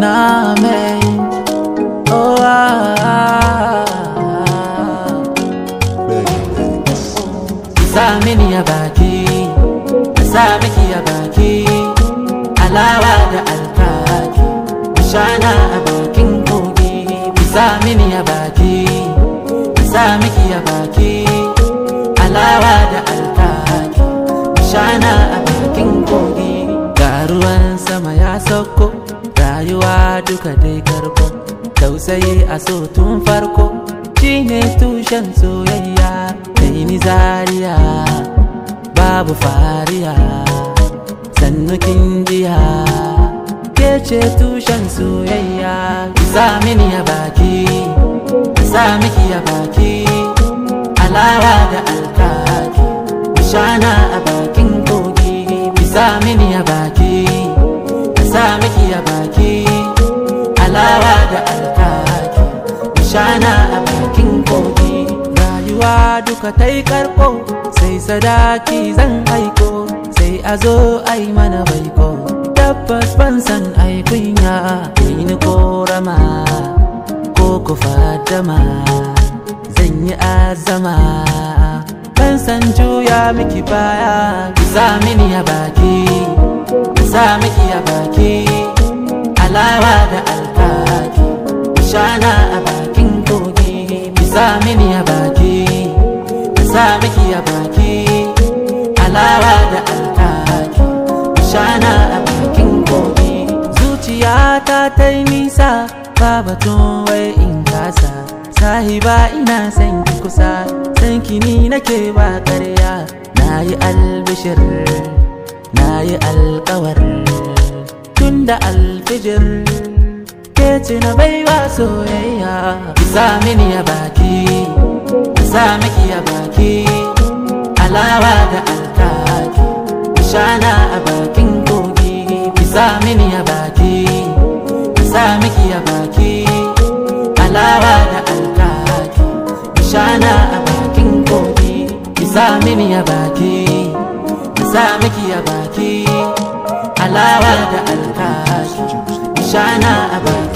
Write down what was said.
na mai oh ah, sa mini ya baki sa miki ya baki alawa da alkaki shana a bakin kogi sa mini ya baki sa miki ya baki alawa da alkaki shana a bakin kogi ga ruwan sama ya sauko rayuwa duka dai karko tausayi a so tun farko shine tushen soyayya kai ni zariya babu fariya sannu kin jiya ke ce tushen soyayya sa mini ya baki sa miki ya baki alawa da alkaki shana a bakin kogi sa mini ya baki sa miki ya baki alawa da alkaki shana a bakin kogi rayuwa duka ta yi karko sai sadaki zan aiko sai a zo ai mana baiko tabbas ban san ai kunya ni korama ko ku fadama zan yi azama ban san juya miki baya ki sa mini ya baki ki sa miki ya baki alawa da alkaki shana a bakin kogi ki sa mini ya baki ki sa miki ya baki alawa da alkaki shana a bakin kogi zuciyata ta yi nisa ba batun wai in kasa sahiba ina san ki kusa san ki ni nake ba ƙarya na yi albishir na yi alkawar tun da alfijir ke ce na baiwa soyayya ki sa mini ya baki ki sa miki ya baki alawa da alkaki shana a bakin kogi ki sa mini ya baki ki sa miki ya baki alawa da alkaki shana a bakin kogi ki sa mini ya baki ki sa miki ya baki alawa da alkaki shana a bakin